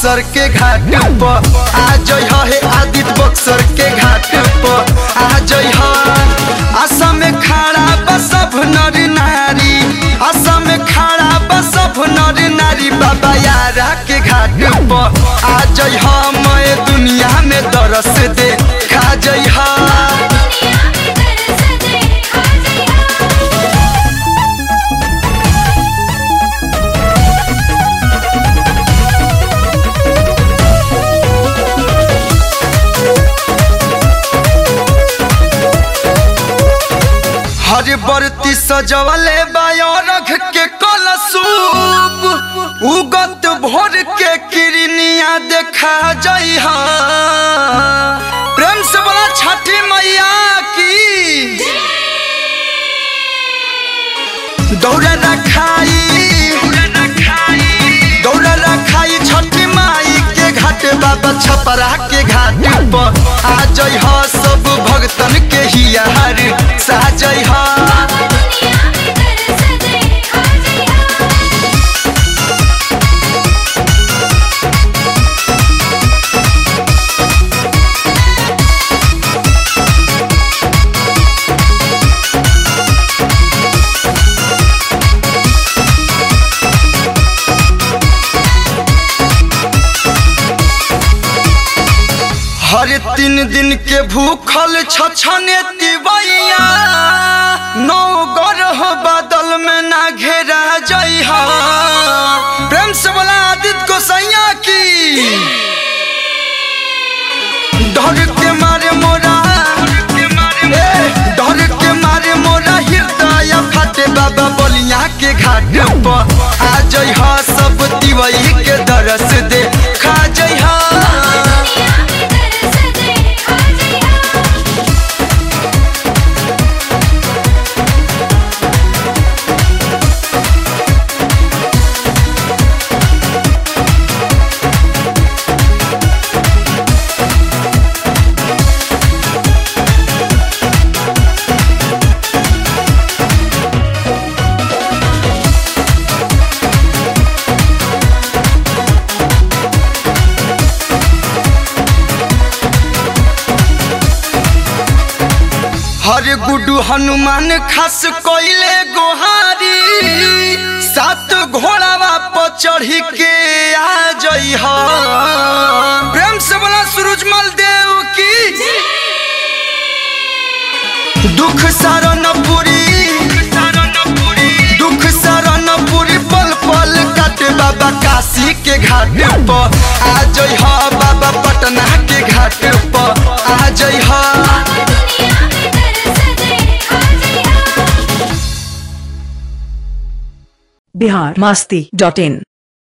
बक्सर के घाट पर आ जई हे आदित्य बक्सर के घाट पर आ जई असम में खड़ा बा सब नर नारी असम में खड़ा बा सब नर नारी बाबा यारा के घाट पर आ जई मैं दुनिया में दरस दे खा जई दुनिया में दरस दे आ जइहा हर बरती सजवले बायरख के कलसूप उगत भोर के किरनिया देखा जइहा प्रेम से बोला छठी मैया की दौड़ रखाई दौड़ रखाई छठी माई के घाट बाबा छपरा के घाट पर आ जइहा सब भगतन के हियार साजइहा दुनिया में दरस दे आ जइहा हर तीन दिन के भूखल छछने तिवैया नौ गरह बादल में ना घेरा जइहा प्रेम से बोला आदित्य गोसैया की डर के मारे मोरा ए, डर के मारे मोरा हृदय फटे बाबा बलिया के घाट पर आ जइहा सब तिवई के दरस दे खा जइहा दुनिया में दरस दे आ जइहा हर गुडू हनुमान खास कोइले गोहारी सात घोड़ावा पर चढ़ी के आ जई प्रेम से बोला सूरजमल देव की दुख सारन पुरी दुख सारन पुरी पल पल काटे बाबा काशी के घाट पर आ जई बाबा पटना के घाट पर आ जई दुनिया में दरस दे आ जइहा बिहार मस्ती डॉट इन